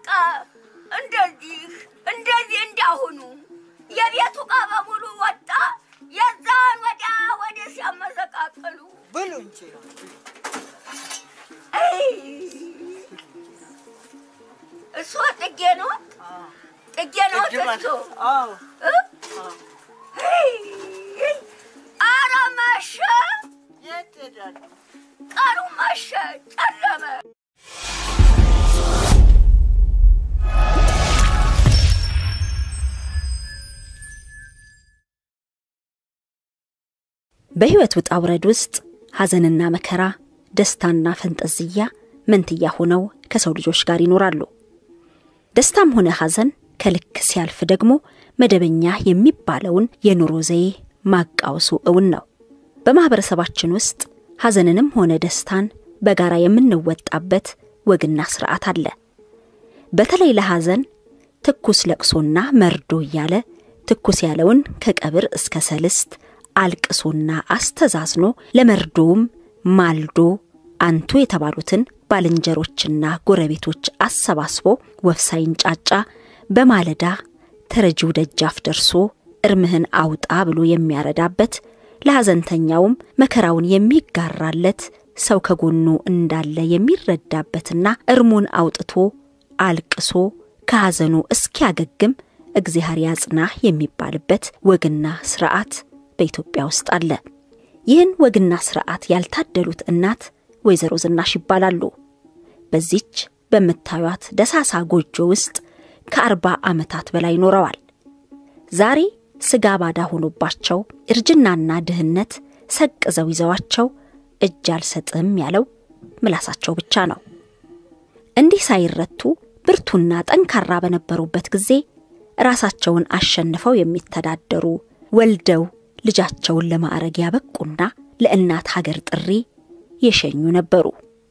በቃ እንደዚህ እንደዚህ እንዳሁኑ የቤቱ ዕቃ በሙሉ ወጣ። የዛን ወዲያ ወደ ሲያመሰቃቅሉ ብሉ እንጂ አይ፣ እሱ ጥጌ ነው ጥጌ ነው እሱ አዎ እ? አይ፣ ኧረ መሸ፣ የት ሄዳሉ? ቀኑ መሸ፣ ጨለመ። በሕይወት ውጣ ውረድ ውስጥ ሐዘንና መከራ፣ ደስታና ፈንጠዝያ መንትያ ሆነው ከሰው ልጆች ጋር ይኖራሉ። ደስታም ሆነ ሐዘን ከልክ ሲያልፍ ደግሞ መደበኛ የሚባለውን የኑሮ ዘዬ ማቃወሱ እውን ነው። በማኅበረሰባችን ውስጥ ሐዘንንም ሆነ ደስታን በጋራ የምንወጣበት ወግና ሥርዓት አለ። በተለይ ለሐዘን ትኩስ ለቅሶና መርዶ እያለ ትኩስ ያለውን ከቀብር እስከ ሰልስት አልቅሶና አስተዛዝኖ ለመርዶውም ማልዶ አንቱ የተባሉትን ባልንጀሮችና ጎረቤቶች አሰባስቦ ወፍ ሳይንጫጫ በማለዳ ተረጂው ደጃፍ ደርሶ እርምህን አውጣ ብሎ የሚያረዳበት ለሐዘንተኛውም መከራውን የሚጋራለት ሰው ከጎኑ እንዳለ የሚረዳበትና እርሙን አውጥቶ አልቅሶ ከሐዘኑ እስኪያገግም እግዚአብሔር ያጽናህ የሚባልበት ወግና ስርዓት በኢትዮጵያ ውስጥ አለ። ይህን ወግና ስርዓት ያልታደሉት እናት ወይዘሮ ዝናሽ ይባላሉ። በዚች በምታዩት ደሳሳ ጎጆ ውስጥ ከአርባ ዓመታት በላይ ኖረዋል። ዛሬ ስጋ ባዳ ሆኖባቸው እርጅናና ድህነት ሰቅዘው ይዘዋቸው እጅ አልሰጥም ያለው ምላሳቸው ብቻ ነው። እንዲህ ሳይረቱ ብርቱና ጠንካራ በነበሩበት ጊዜ ራሳቸውን አሸንፈው የሚተዳደሩ ወልደው ልጃቸውን ለማዕረግ ያበቁና ለእናት ሀገር ጥሪ የሸኙ ነበሩ።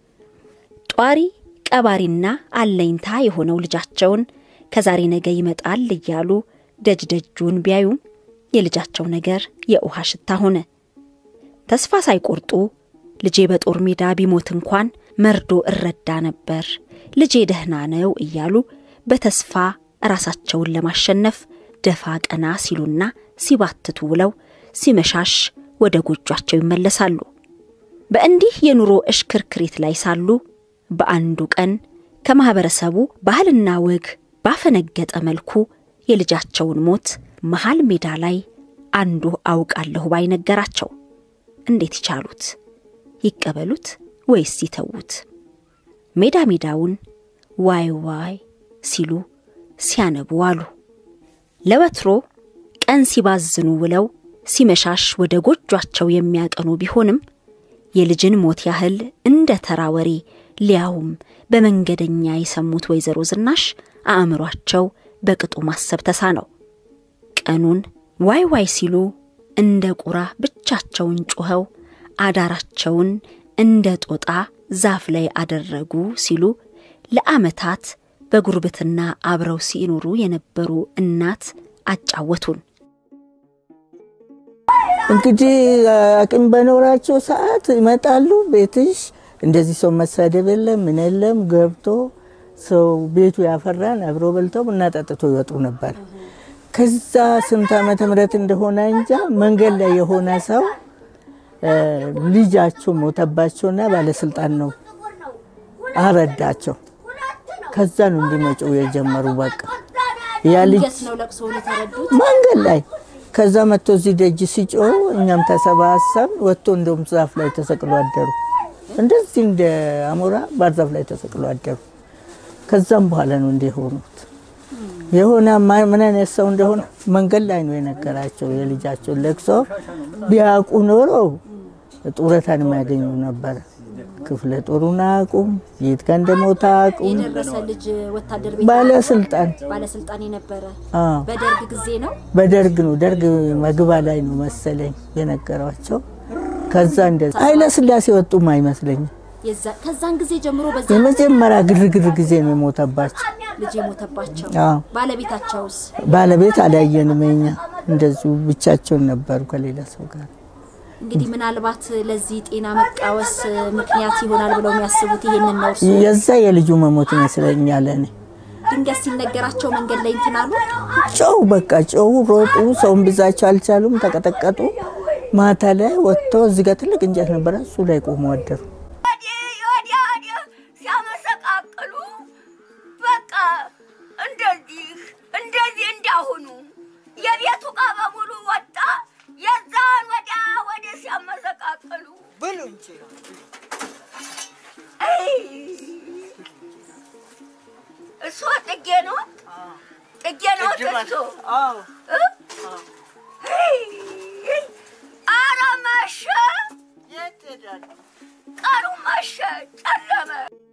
ጧሪ ቀባሪና አለኝታ የሆነው ልጃቸውን ከዛሬ ነገ ይመጣል እያሉ ደጅ ደጁን ቢያዩም የልጃቸው ነገር የውሃ ሽታ ሆነ። ተስፋ ሳይቆርጡ ልጄ በጦር ሜዳ ቢሞት እንኳን መርዶ እረዳ ነበር፣ ልጄ ደህና ነው እያሉ በተስፋ ራሳቸውን ለማሸነፍ ደፋ ቀና ሲሉና ሲባትቱ ውለው ሲመሻሽ ወደ ጎጇቸው ይመለሳሉ። በእንዲህ የኑሮ እሽክርክሪት ላይ ሳሉ በአንዱ ቀን ከማኅበረሰቡ ባህልና ወግ ባፈነገጠ መልኩ የልጃቸውን ሞት መሃል ሜዳ ላይ አንዱ አውቃለሁ ባይ ነገራቸው። እንዴት ይቻሉት? ይቀበሉት ወይስ ይተዉት? ሜዳ ሜዳውን ዋይ ዋይ ሲሉ ሲያነቡ አሉ። ለወትሮ ቀን ሲባዝኑ ውለው ሲመሻሽ ወደ ጎጇቸው የሚያቀኑ ቢሆንም የልጅን ሞት ያህል እንደ ተራ ወሬ ሊያውም በመንገደኛ የሰሙት ወይዘሮ ዝናሽ አእምሯቸው በቅጡ ማሰብ ተሳነው። ቀኑን ዋይ ዋይ ሲሉ እንደ ቁራ ብቻቸውን ጮኸው አዳራቸውን እንደ ጦጣ ዛፍ ላይ አደረጉ ሲሉ ለዓመታት በጉርብትና አብረው ሲኖሩ የነበሩ እናት አጫወቱን። እንግዲህ አቅም በኖራቸው ሰዓት ይመጣሉ። ቤትሽ እንደዚህ ሰው መሳደብ የለም ምን የለም ገብቶ ሰው ቤቱ ያፈራን አብሮ በልተው ቡና ጠጥቶ ይወጡ ነበር። ከዛ ስንት ዓመተ ምህረት እንደሆነ እንጃ መንገድ ላይ የሆነ ሰው ልጃቸው ሞተባቸውና ባለስልጣን ነው አረዳቸው። ከዛ ነው እንዲመጩ የጀመሩ። በቃ ያ ልጅ ነው ለቅሶውን የተረዱት። መንገድ ላይ ከዛ መጥቶ እዚህ ደጅ ሲጮህ እኛም ተሰባሰብ ወጥቶ እንደውም ዛፍ ላይ ተሰቅሎ አደሩ። እንደዚህ እንደ አሞራ ባህር ዛፍ ላይ ተሰቅሎ አደሩ። ከዛም በኋላ ነው እንዲህ የሆኑት። የሆነ ማ- ምን አይነት ሰው እንደሆነ መንገድ ላይ ነው የነገራቸው። የልጃቸውን ለቅሶ ቢያውቁ ኖሮ ጡረታን የሚያገኙ ነበረ። ክፍለ ጦሩን አያውቁም፣ የት ጋር እንደሞተ አያውቁም። የደረሰ ልጅ ወታደር ቤት ባለስልጣን ባለስልጣን የነበረ አዎ በደርግ ጊዜ ነው። በደርግ ነው ደርግ መግባ ላይ ነው መሰለኝ የነገሯቸው። ከዛ እንደዛ ኃይለ ስላሴ ወጡም አይመስለኝም። የዛ- ከዛን ጊዜ ጀምሮ በዛ የመጀመሪያ ግርግር ጊዜ ነው የሞተባቸው። ልጅ የሞተባቸው አዎ ባለቤታቸውስ ባለቤት አላየንም። እኛ እንደዚሁ ብቻቸውን ነበሩ ከሌላ ሰው ጋር። እንግዲህ ምናልባት ለዚህ ጤና መቃወስ ምክንያት ይሆናል ብለው የሚያስቡት ይህንን ነው። እርሱ የዛ የልጁ መሞት ይመስለኛል። እኔ ድንገት ሲነገራቸው መንገድ ላይ እንትን አሉ። ጨው በቃ ጨው ሮጡ። ሰውን ብዛቸው አልቻሉም፣ ተቀጠቀጡ። ማታ ላይ ወጥተው እዚህ ጋር ትልቅ እንጨት ነበረ፣ እሱ ላይ ቆሞ አደሩ። ወዲህ ወዲያ ወዲህ ሲያመሰቃቅሉ በቃ እንደዚህ እንደዚህ እንዳሁኑ የቤቱ ዕቃ በሙሉ ወጣ። የዛን ወዲያ ወዲህ ሲያመሰቃቅሉ ብሉ እንጂ አይ፣ እሱ ጥጌ ነው ጥጌ ነው እሱ እ? አይ፣ ኧረ መሸ፣ ቀኑ መሸ፣ ጨለመ።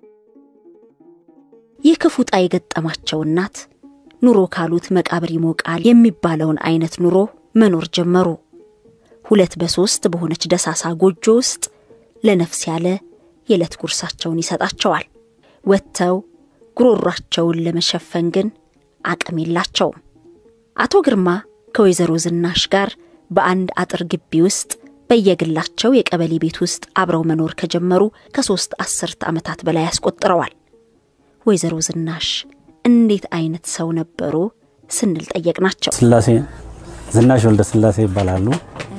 ይህ ክፉ ዕጣ የገጠማቸው እናት ኑሮ ካሉት መቃብር ይሞቃል የሚባለውን አይነት ኑሮ መኖር ጀመሩ። ሁለት በሶስት በሆነች ደሳሳ ጎጆ ውስጥ ለነፍስ ያለ የዕለት ጉርሳቸውን ይሰጣቸዋል። ወጥተው ጉሮሯቸውን ለመሸፈን ግን አቅም የላቸውም። አቶ ግርማ ከወይዘሮ ዝናሽ ጋር በአንድ አጥር ግቢ ውስጥ በየግላቸው የቀበሌ ቤት ውስጥ አብረው መኖር ከጀመሩ ከሶስት አስርት ዓመታት በላይ ያስቆጥረዋል። ወይዘሮ ዝናሽ እንዴት አይነት ሰው ነበሩ ስንል ጠየቅናቸው። ስላሴ ዝናሽ ወልደ ስላሴ ይባላሉ።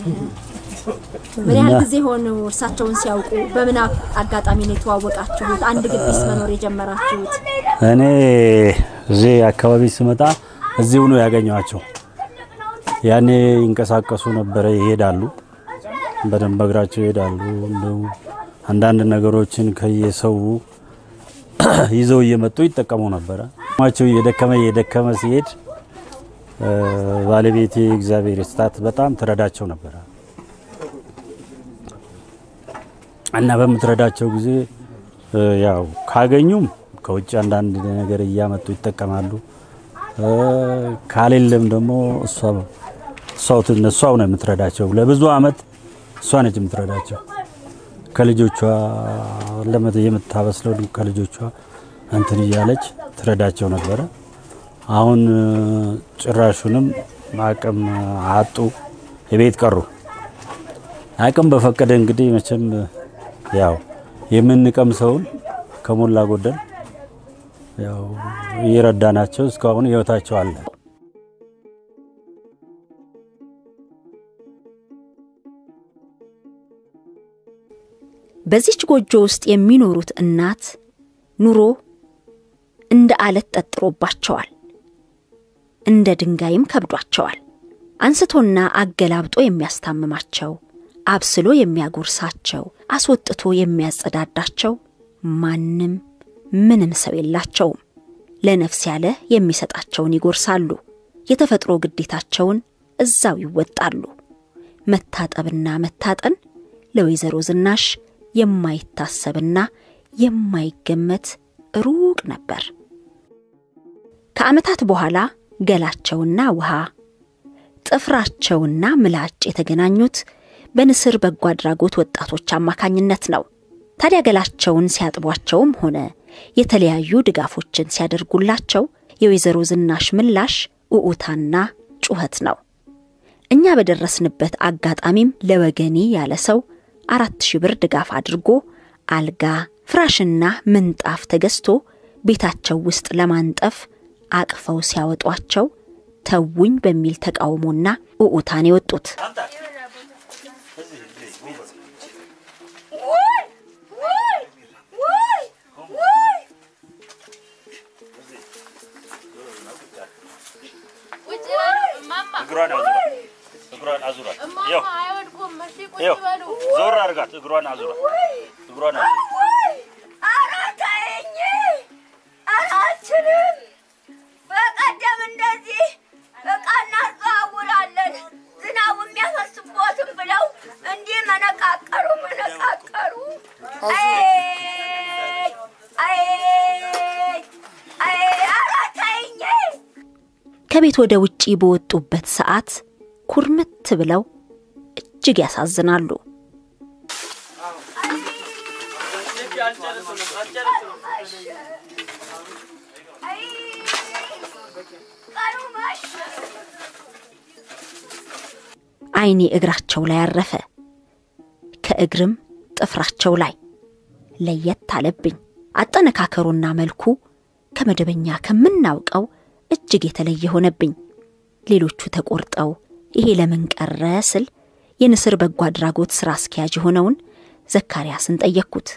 ምን ያህል ጊዜ ሆኑ እርሳቸውን ሲያውቁ? በምን አጋጣሚ ነው የተዋወቃችሁት? አንድ ግቢስ መኖር የጀመራችሁት? እኔ እዚህ አካባቢ ስመጣ እዚሁ ነው ያገኘኋቸው። ያኔ ይንቀሳቀሱ ነበረ፣ ይሄዳሉ፣ በደንብ እግራቸው ይሄዳሉ። እንዲሁም አንዳንድ ነገሮችን ከየሰው ይዘው እየመጡ ይጠቀሙ ነበረ። ማቸው እየደከመ እየደከመ ሲሄድ እ፣ ባለቤቴ እግዚአብሔር ይስጣት በጣም ትረዳቸው ነበረ እና በምትረዳቸው ጊዜ እ፣ ያው ካገኙም ከውጭ አንዳንድ ነገር እያመጡ ይጠቀማሉ። እ፣ ካሌለም ደግሞ እሷ እሷው ትን- እሷው ነው የምትረዳቸው። ለብዙ አመት እሷ ነች የምትረዳቸው። ከልጆቿ ለመት የምታበስለው ከልጆቿ እንትን እያለች ትረዳቸው ነበረ። አሁን እ፣ ጭራሹንም አቅም አጡ፣ የቤት ቀሩ። አቅም በፈቀደ እንግዲህ መቼም ያው የምንቀምሰውን ከሞላ ጎደል ያው እየረዳናቸው እስካሁን ህይወታቸው አለ። በዚች ጎጆ ውስጥ የሚኖሩት እናት ኑሮ እንደ አለት ጠጥሮባቸዋል፣ እንደ ድንጋይም ከብዷቸዋል። አንስቶና አገላብጦ የሚያስታምማቸው፣ አብስሎ የሚያጎርሳቸው፣ አስወጥቶ የሚያጸዳዳቸው ማንም ምንም ሰው የላቸውም። ለነፍስ ያለ የሚሰጣቸውን ይጎርሳሉ። የተፈጥሮ ግዴታቸውን እዛው ይወጣሉ። መታጠብና መታጠን ለወይዘሮ ዝናሽ የማይታሰብና የማይገመት ሩቅ ነበር። ከዓመታት በኋላ ገላቸውና ውሃ ጥፍራቸውና ምላጭ የተገናኙት በንስር በጎ አድራጎት ወጣቶች አማካኝነት ነው። ታዲያ ገላቸውን ሲያጥቧቸውም ሆነ የተለያዩ ድጋፎችን ሲያደርጉላቸው የወይዘሮ ዝናሽ ምላሽ ውዑታና ጩኸት ነው። እኛ በደረስንበት አጋጣሚም ለወገኔ ያለ ሰው አራት ሺህ ብር ድጋፍ አድርጎ አልጋ፣ ፍራሽና ምንጣፍ ተገዝቶ ቤታቸው ውስጥ ለማንጠፍ አቅፈው ሲያወጧቸው ተውኝ በሚል ተቃውሞና ውዑታን የወጡት ውይ ውይ ውይ ውይ እግሯን አዙራት፣ እግሯን አዙራት። ይኸው ይኸው ዞር አድርጋት፣ እግሯን አዙራት፣ እግሯን አዙራት። ውይ ኧረ ተይኝ ኧረ አልችልም በቀደም እንደዚህ ዕቃ እናዘዋውራለን ዝናቡ የሚያፈስቦትም ብለው እንዲህ መነቃቀሩ መነቃቀሩ አይ አይ አይ ኧረ ተይኝ ከቤት ወደ ውጪ በወጡበት ሰዓት ኩርምት ብለው እጅግ ያሳዝናሉ። አይ ቀኑ መሸ ዓይኔ እግራቸው ላይ አረፈ፣ ከእግርም ጥፍራቸው ላይ ለየት አለብኝ። አጠነካከሩና መልኩ ከመደበኛ ከምናውቀው እጅግ የተለየ ሆነብኝ። ሌሎቹ ተቆርጠው ይሄ ለምን ቀረ ስል የንስር በጎ አድራጎት ሥራ አስኪያጅ የሆነውን ዘካርያስን ጠየቅኩት።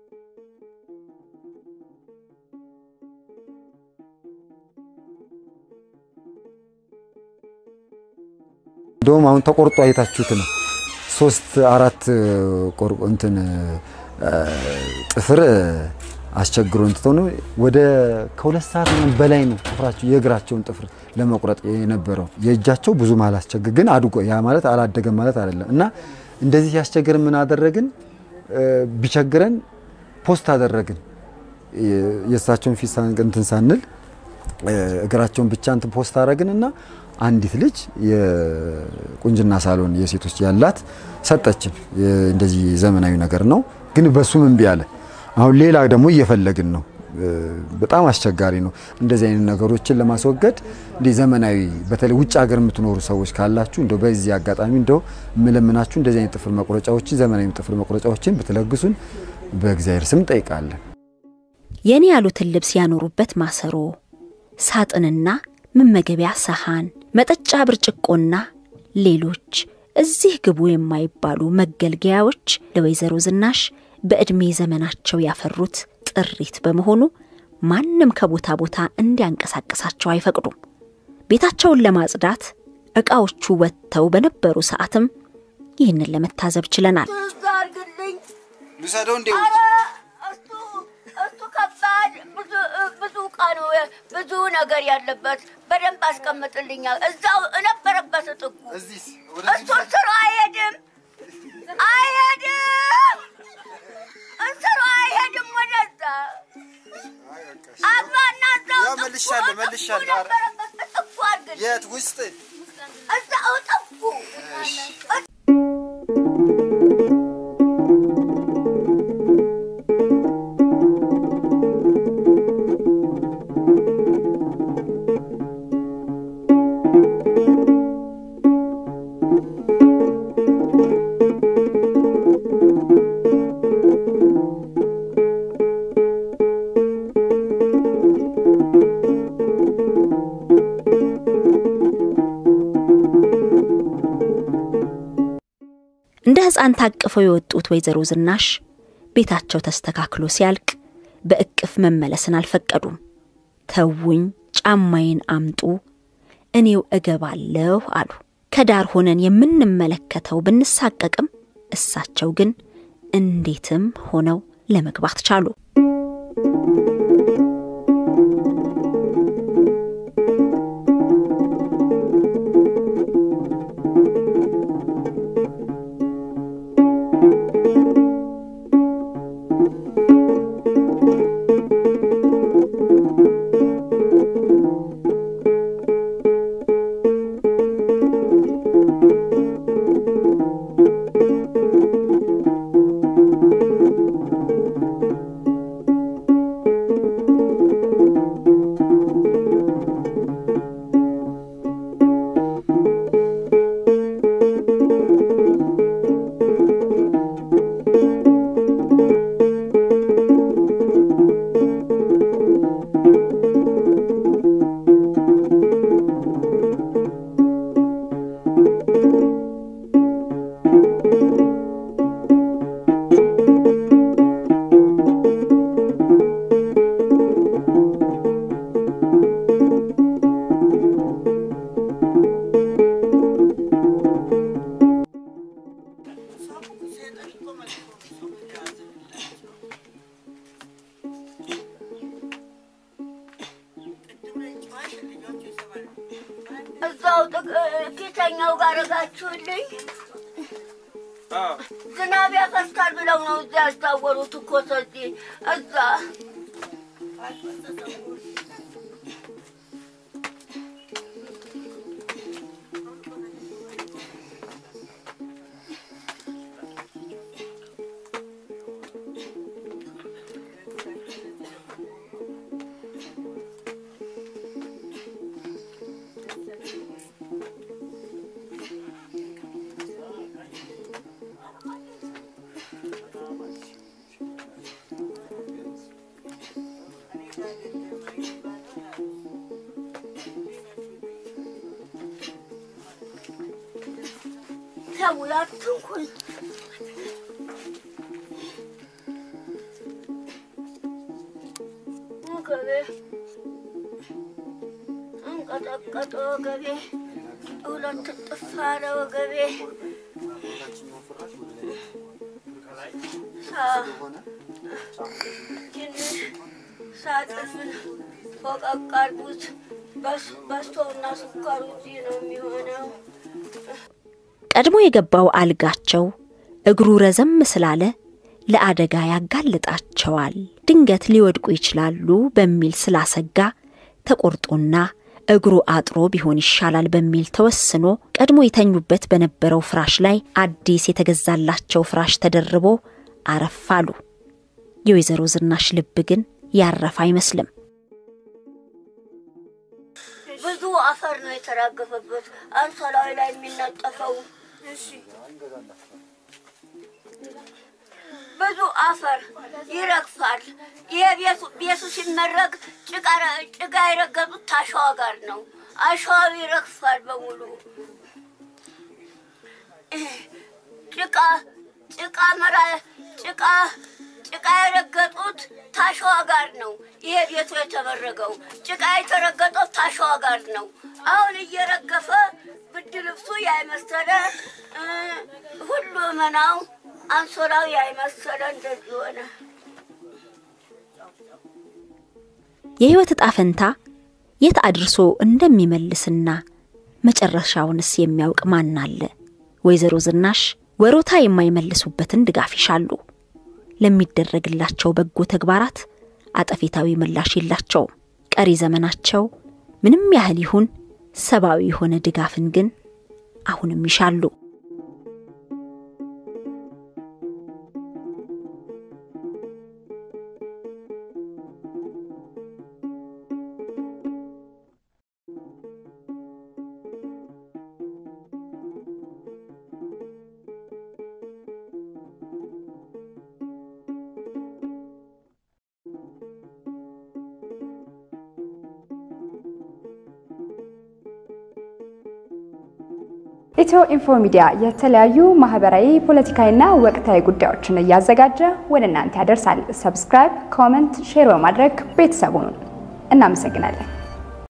እንደውም አሁን ተቆርጦ አይታችሁት ነው ሶስት አራት ቆርቆ እንትን ጥፍር አስቸግሮ እንትተው ነው ወደ ከሁለት ሰዓት ምናምን በላይ ነው ጥፍራቸው የእግራቸውን ጥፍር ለመቁረጥ የነበረው። የእጃቸው ብዙም አላስቸግር ግን አድጎ ያ ማለት አላደገም ማለት አይደለም። እና እንደዚህ ሲያስቸግር ምን አደረግን? ቢቸግረን ፖስት አደረግን። የእሳቸውን ፊት እንትን ሳንል እግራቸውን ብቻ እንትን ፖስት አደረግን እና አንዲት ልጅ የቁንጅና ሳሎን የሴቶች ያላት ሰጠችን። እንደዚህ ዘመናዊ ነገር ነው ግን በሱም እምቢ አለ። አሁን ሌላ ደግሞ እየፈለግን ነው። በጣም አስቸጋሪ ነው። እንደዚህ አይነት ነገሮችን ለማስወገድ እንዲህ ዘመናዊ በተለይ ውጭ ሀገር የምትኖሩ ሰዎች ካላችሁ እንደው በዚህ አጋጣሚ እንደው የምለምናችሁ እንደዚህ አይነት ጥፍር መቁረጫዎችን ዘመናዊ ጥፍር መቁረጫዎችን ብትለግሱን በእግዚአብሔር ስም ጠይቃለን። የኔ ያሉትን ልብስ ያኖሩበት ማሰሮ፣ ሳጥንና መመገቢያ ሰሃን፣ መጠጫ ብርጭቆና ሌሎች እዚህ ግቡ የማይባሉ መገልገያዎች ለወይዘሮ ዝናሽ በዕድሜ ዘመናቸው ያፈሩት ጥሪት በመሆኑ ማንም ከቦታ ቦታ እንዲያንቀሳቅሳቸው አይፈቅዱም። ቤታቸውን ለማጽዳት ዕቃዎቹ ወጥተው በነበሩ ሰዓትም ይህንን ለመታዘብ ችለናል። እሱ አድርግልኝ። ልውሰደው እንዴ? ኧረ እሱ እሱ ከባድ ብዙ ብዙ ዕቃ ነው ብዙ ነገር ያለበት። በደንብ አስቀምጥልኛል። እዛው እነበረበት ጥጉ እዚህስ እሱ ስሩ አይሄድም አይሄድም እስሩ አይሄድም ወደዛ አግባና እዛው ያው መልሻለሁ፣ ጥጉ መልሻለሁ። ነበረበት ጥጉ አድርግልኝ የት ውስጥ እዛው ጥጉ እንደ ሕፃን ታቅፈው የወጡት ወይዘሮ ዝናሽ ቤታቸው ተስተካክሎ ሲያልቅ በእቅፍ መመለስን አልፈቀዱም። ተውኝ፣ ጫማዬን አምጡ፣ እኔው እገባለሁ አሉ። ከዳር ሆነን የምንመለከተው ብንሳቀቅም እሳቸው ግን እንዴትም ሆነው ለመግባት ቻሉ። እዛው ኪሰኛው ጋር ረጋችሁልኝ። ዝናብ ያፈስታል ብለው ነው እዚያ ያስታወሩት እኮ ሰዚህ እዛ እ ተው አትንኩኝ። ወገቤ እንቀጠቀጠ ወገቤ ሁለት ጥፍ አለ ወገቤ ሳ- ትንሽ ሳጥኑን ፈቀቅ አድርጉት። በስ- በስቶውና ስኳሩ እዚህ ነው የሚሆነው። ቀድሞ የገባው አልጋቸው እግሩ ረዘም ስላለ ለአደጋ ያጋልጣቸዋል፣ ድንገት ሊወድቁ ይችላሉ በሚል ስላሰጋ ተቆርጦና እግሩ አጥሮ ቢሆን ይሻላል በሚል ተወስኖ ቀድሞ የተኙበት በነበረው ፍራሽ ላይ አዲስ የተገዛላቸው ፍራሽ ተደርቦ አረፍ አሉ። የወይዘሮ ዝናሽ ልብ ግን ያረፈ አይመስልም። ብዙ አፈር ነው የተራገፈበት አንሶላዊ ላይ የሚነጠፈው። ብዙ አፈር ይረግፋል። ይሄ ቤቱ ቤቱ ሲመረግ ጭቃ ጭቃ የረገጡት ታሸዋ ጋር ነው። አሸዋው ይረግፋል በሙሉ ጭቃ ጭቃ መራ ጭቃ ጭቃ የረገጡት ታሸዋ ጋር ነው። ይሄ ቤቱ የተመረገው ጭቃ የተረገጠው ታሸዋ ጋር ነው። አሁን እየረገፈ ብድ ልብሱ ያይመሰለ እ፣ ሁሉ መናው አንሶላው ያይመሰለ እንደዚህ ሆነ። የሕይወት ዕጣ ፈንታ የት አድርሶ እንደሚመልስና መጨረሻውንስ የሚያውቅ ማን አለ? ወይዘሮ ዝናሽ ወሮታ የማይመልሱበትን ድጋፍ ይሻሉ። ለሚደረግላቸው በጎ ተግባራት አጠፌታዊ ምላሽ የላቸውም። ቀሪ ዘመናቸው ምንም ያህል ይሁን ሰብአዊ የሆነ ድጋፍን ግን አሁንም ይሻሉ። ኢትዮ ኢንፎ ሚዲያ የተለያዩ ማህበራዊ፣ ፖለቲካዊና ወቅታዊ ጉዳዮችን እያዘጋጀ ወደ እናንተ ያደርሳል። ሰብስክራይብ፣ ኮመንት፣ ሼር በማድረግ ቤተሰቡን እናመሰግናለን።